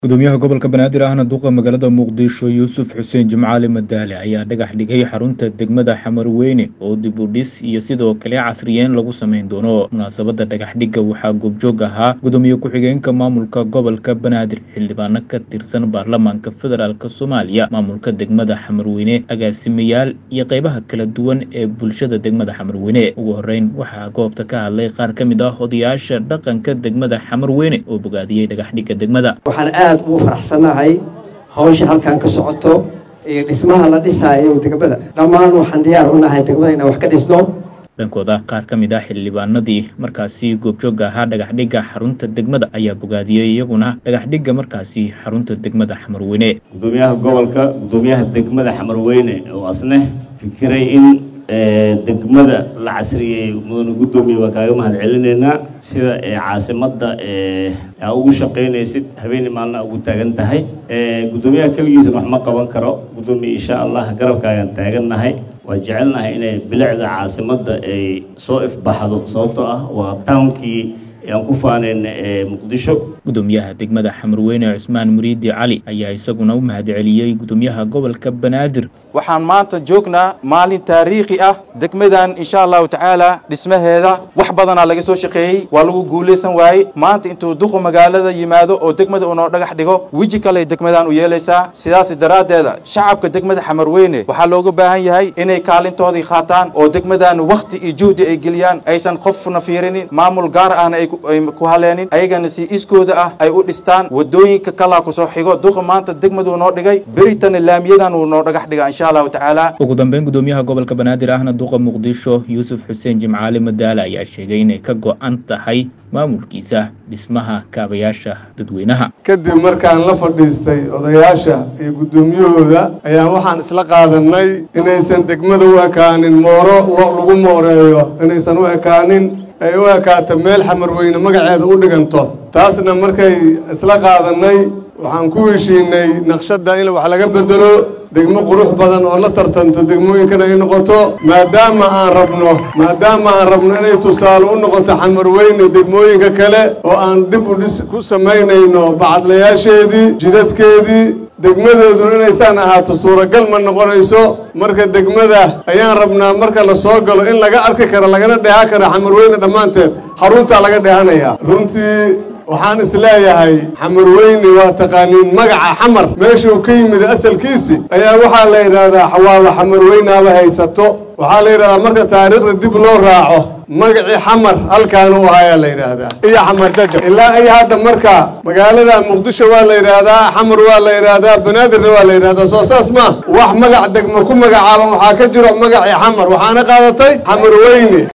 gudoomiyaha gobolka banaadir ahna duqa magaalada muqdisho yuusuf xuseen jimcaali madaale ayaa dhagax dhigay xarunta degmada xamarweyne oo dib u dhis iyo sidoo kale casriyeen lagu sameyn doono munaasabada dhagax dhigga waxaa goobjoog ahaa gudoomiye ku-xigeenka maamulka gobolka banaadir xildhibaano ka tirsan baarlamaanka federaalk soomaaliya maamulka degmada xamarweyne agaasimayaal iyo qeybaha kala duwan ee bulshada degmada xamarweyne ugu horeyn waxaa goobta ka hadlay qaar ka mid ah odayaasha dhaqanka degmada xamarweyne oo bogaadiyey dhagax dhigga degmada waxaan aada ugu faraxsanahay hawsha halkan ka socoto iyo dhismaha la dhisaayo degmada dhammaan waxaan diyaar u nahay degmada inaan wax ka dhisno dhankooda qaar ka mid ah xildhibaanadii markaasi goobjooga ahaa dhagax dhigga xarunta degmada ayaa bogaadiyey iyaguna dhagax dhigga markaasi xarunta degmada xamarweyne gudoomiyaha gobolka gudoomiyaha degmada xamarweyne oo asne fikiray in degmada la casriyeey mudane guddoomiye waa kaaga mahad celinaynaa sida caasimadda aa ugu shaqaynaysid habeeni maalina ugu taagan tahay guddoomiyaha keligiisana wax ma qaban karo guddoomiye insha allah garabkaagaan taagannahay waa jecelnahay inay bilicda caasimadda ay soo ifbaxdo sababtoo ah waa townkii aan ku faanayn muqdisho gudoomiyaha degmada xamarweyne cusmaan muriidi cali ayaa isaguna u mahad celiyey gudoomiyaha gobolka banaadir waxaan maanta joognaa maalin taariikhi ah degmadan insha allahu tacaala dhismaheeda wax badanaa laga soo shaqeeyey waa lagu guulaysan waayey maanta intuu duqu magaalada yimaado oo degmada unoo dhagax dhigo weji kale degmadan u yeelaysaa sidaas daraaddeeda shacabka degmada xamarweyne waxaa looga baahan yahay inay kaalintoodii qaataan oo degmadan wakhti iyo juhdi ay geliyaan aysan qofna fiirinin maamul gaar ahna ay ku haleenin ayagana si iskooda ah ay u dhistaan wadooyinka kalaa kusoo xigo duqa maanta degmaduu noo dhigay beritana laamiyadan uu noo dhagax dhiga insha allahu tacaala ugu dambeyn gudoomiyaha gobolka banaadir ahna duqa muqdisho yuusuf xuseen jimcaali madaale ayaa sheegay inay ka go-an tahay maamulkiisa dhismaha kaabayaasha dadweynaha kadib markaan la fadhiistay odayaasha iyo guddoomiyahooda ayaan waxaan isla qaadanay inaysan degmada u ekaanin mooro lagu mooreeyo inaysan u ekaanin ay u ekaato meel xamarweyne magaceeda u dhiganto taasna markay isla qaadanay waxaan ku heshiinay naqshadda in wax laga bedelo degmo qurux badan oo la tartanto degmooyinkana ay noqoto maadaama aan rabno maadaama aan rabno inay tusaale u noqoto xamarweyne degmooyinka kale oo aan dib u dhis ku samaynayno bacadlayaasheedii jidadkeedii degmadeeduna inaysaan ahaato suuragal ma noqonayso marka degmada ayaan rabnaa marka la soo galo in laga arki karo lagana dheehan karo xamarweyne dhammaanteed xaruntaa laga dheehanayaa runtii waxaan isleeyahay xamarweyne waa taqaaniin magaca xamar meeshuu ka yimid asalkiisi ayaa waxaa la yidhaahdaa xawaaba xamarweynaaba haysato waxaa la yidhahdaa marka taariikhda dib loo raaco magacii xamar halkaan u ahayaa la yidhaahdaa iyo xamar jajab ilaa ay hadda marka magaalada muqdisho waa la yidhaahdaa xamar waa la yidhaahdaa banaadirna waa la yidhahdaa soo saas ma wax magac degma ku magacaaban waxaa ka jiro magacii xamar waxaana qaadatay xamarweyne